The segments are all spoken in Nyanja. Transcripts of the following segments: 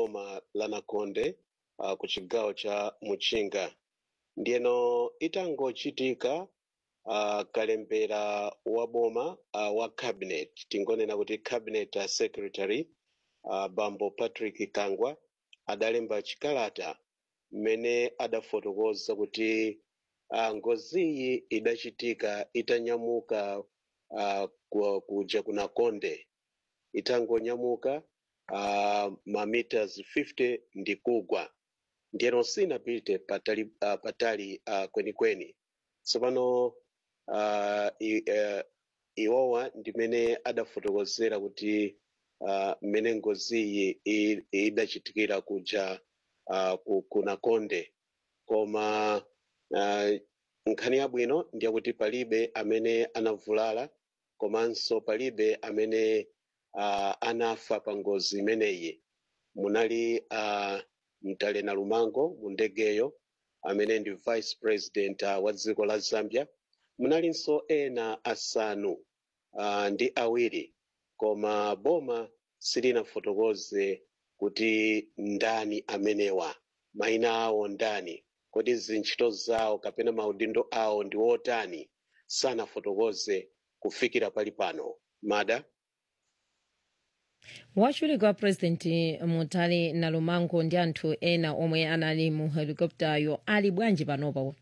boma la nakonde uh, ku chigawo cha muchinga ndiyeno itangochitika uh, kalembera wa boma uh, wa cabinet tingonena kuti cabinet uh, secretary uh, bambo patrick kangwa adalemba chikalata mmene adafotokoza kuti uh, ngoziyi idachitika itanyamuka uh, ku- kuja ku nakonde itangonyamuka uh, mameters 50 ndi kugwa ndiyeno sinapite patali, uh, patali uh, kwenikweni tsopano uh, i- uh, iwowa ndimene adafotokozera kuti uh, mmene ngoziyi i- idachitikira kuja uh, ku, ku nakonde koma uh, nkhani yabwino ndiyakuti palibe amene anavulala komanso palibe amene uh, anafa pa ngozi imeneyi munali uh, mtalena lumango mu ndegeyo amene ndi vice president uh, wa dziko la zambia munalinso ena asanu uh, ndi awiri koma boma silinafotokoze kuti ndani amenewa mayina awo ndani kodi zintchito zawo kapena maudindo awo ndi wotani sanafotokoze kufikira pali pano mada wachiwiri wa purezidenti mutale nalumango ndi anthu ena omwe anali mu helikoptayo ali bwanji panopa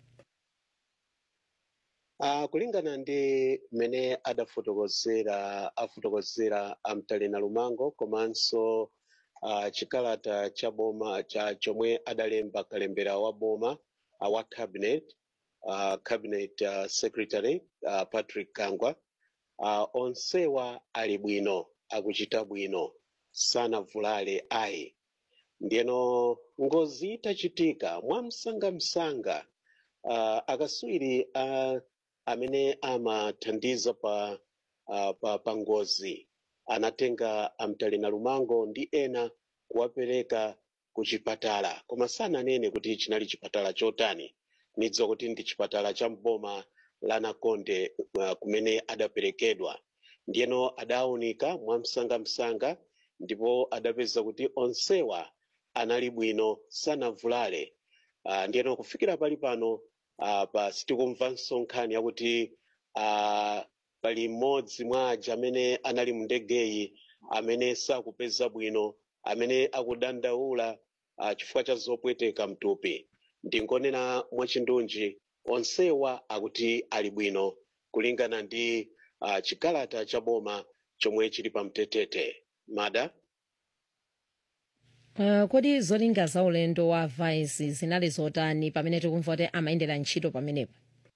Uh, kulingana ndi mmene adafotokozera afotokozera amtalena lumango komanso uh, chikalata cha boma cha chomwe adalemba kalembera wa boma uh, wa cabinet uh, cabinet uh, secretary uh, patrick kangwa uh, onsewa ali bwino akuchita bwino sanavulale ayi ndiyeno ngozi itachitika mwamsangamsanga uh, akaswiri uh, amene amathandiza pa, uh, pa, pa ngozi anatenga amtalena lumango ndi ena kuwapereka ku chipatala koma sananene kuti chinali chipatala chotani nidziwa kuti ndi chipatala cha mboma la nakonde uh, kumene adaperekedwa ndiyeno adawunika mwamsangamsanga ndipo adapeza kuti onsewa anali bwino sanavulale uh, ndiyeno kufikira pali pano uh, pa sitikumvanso nkhani yakuti uh, pali mmodzi mwa aja amene anali mu ndegeyi amene sakupeza bwino amene akudandaula uh, chifukwa cha zopweteka mtupi ndingonena mwachindunji onsewa akuti ali bwino kulingana ndi uh, chikalata cha boma chomwe chili pa mtetete mada uh, kodi zolinga za ulendo wa vice zinali zotani pamene tikumva kuti amayendera ntchito pamenepo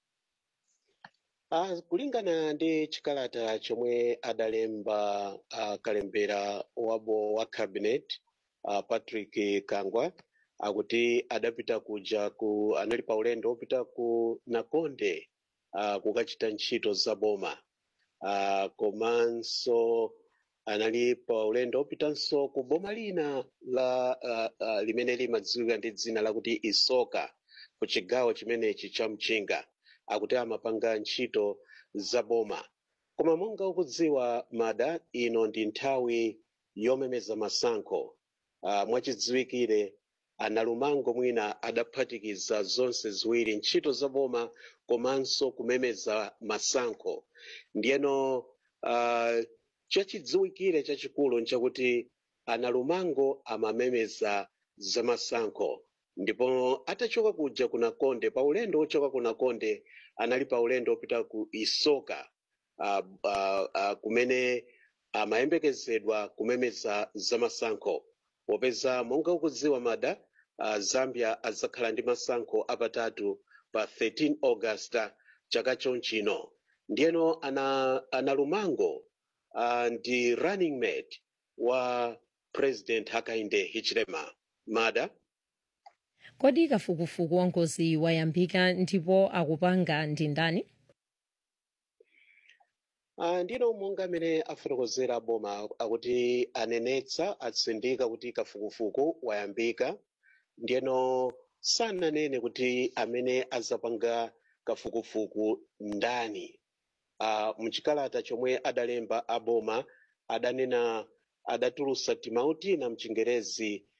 Uh, kulingana ndi chikalata chomwe adalemba uh, kalembera wabo wa cabinet uh, patrick kangwa akuti adapita kuja ku anali pa ulendo wopita ku nakonde uh, kukachita ntchito za boma uh, komanso anali pa ulendo wopitanso ku boma lina la uh, uh, limene limadziwika ndi dzina lakuti isoka ku chigawo chimenechi cha mchinga akuti amapanga ntchito za boma koma monga ukudziwa mada ino ndi nthawi yomemeza masankho uh, mwachidziwikire analumango mwina adaphatikiza zonse ziwiri ntchito za boma komanso kumemeza masankho ndiyeno uh, chachidziwikire chachikulu nchakuti analumango amamemeza za masankho ndipo atachoka kuja ku nakonde pa ulendo wochoka ku nakonde anali pa ulendo wopita ku isoka uh, uh, uh, kumene amayembekezedwa kumemeza za masankho popeza monga ukudziwa mada uh, zambia adzakhala ndi masankho apatatu pa 13 augusta chaka chonchino ndiyeno ana, ana lumango uh, ndi running mate wa president hakainde hichilema mada kodi kafukufuku wa ngozi wayambika ndipo akupanga ndi ndani Uh, ndino monga amene afotokozera boma akuti anenetsa atsindika kuti kafukufuku wayambika ndiyeno sananene kuti amene azapanga kafukufuku ndani uh, mchikalata chomwe adalemba aboma adanena adatulusa timauti na mchingerezi